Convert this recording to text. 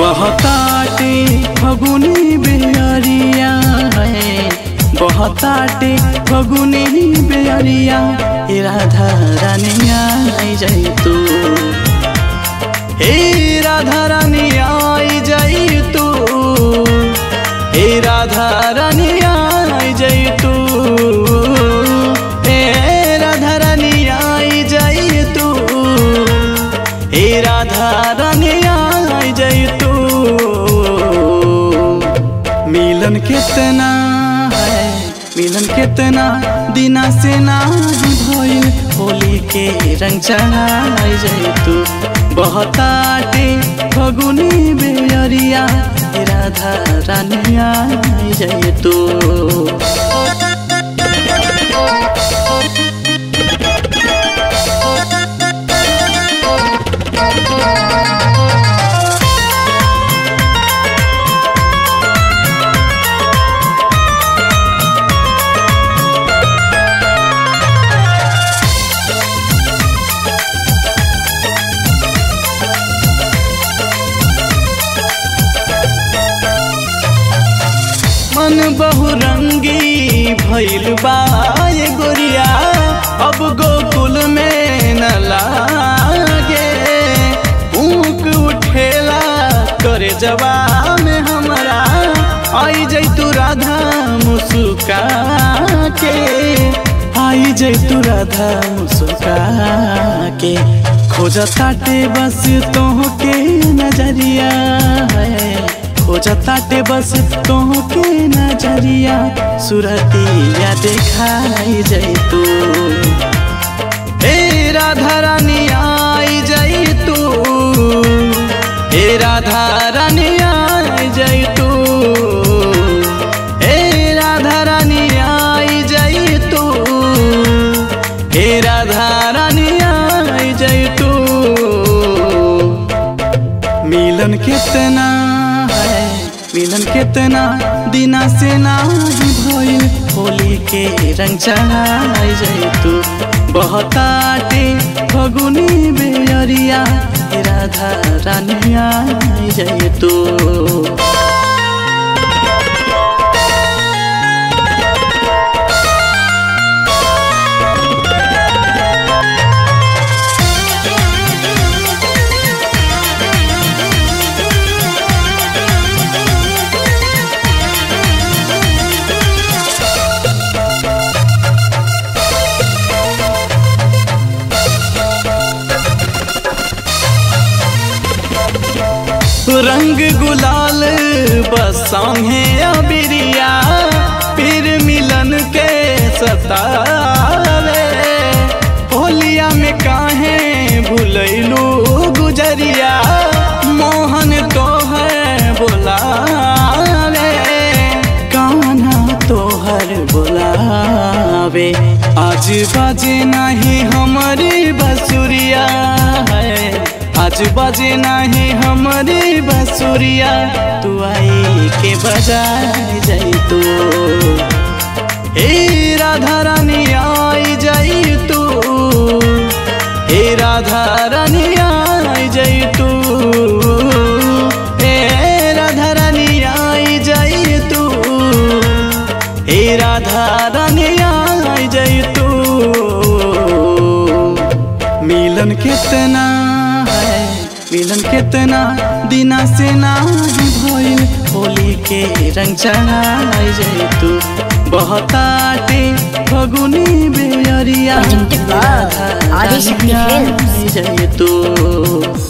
बहताटे फगुनी बेअरिया है बहताटे फगुनी बेअरिया हे राधा रानिया आई जाई तू हे राधा रानी आई जाई तू हे राधा रानी आई जाई तू हे राधा रानी आई जाई तू हे राधा रानी आई जाई तू मिलन कितना है मिलन कितना दिना से ना भइल होली के रंग चढ़ाई जाई तू बहताटे फगुनी बेअरिया हे राधा रानिया आई जाई तू मन बहुरंगी भइल बा ये गोरिया अब गोकुल में न लागे ऊक उठेला करे जवा में हमरा आई जैतु राधा मुस्का के आई जैतु राधा मुस्का के खोजताटे बस तोहके नजरिया है खोजताटे बस तोहके नजरिया सुरतिया देखाई जाई तू हे राधा रानी आई जाई तू हे राधा रानी आई जाई तू हे राधा रानी आई जाई तू हे राधा रानी आई जाई तू मिलन कितना है मिलन कितना दिना से ना भइल होली के रंग चढ़ाई जाई तू बहताटे फगुनी बेअरिया हे राधा रानिया आई जाई तू रंग गुलाल बसाहे अबिरिया फिर मिलन के सतावे होलिया में काहे भूलैलू गुजरिया मोहन तो है बोलावे कान्हा तोहर बोलावे आज बाजे नहीं हमारी बसुरिया है आज बजे नहीं हमारी बसुरिया तू आई के बजाए जाई तू हे राधा रानी आई जाई तू हे राधा रानी आई जाई तू हे राधा रानी आई जाई तू हे राधा रानी आई जाई तू मिलन कितना है मिलन कितना दिना से ना भइल होली के रंग चढ़ाई जाई तू बहताटे फगुनी बेअरिया Presented by Radha Adi Shakti रानिया Films. आई जाई तू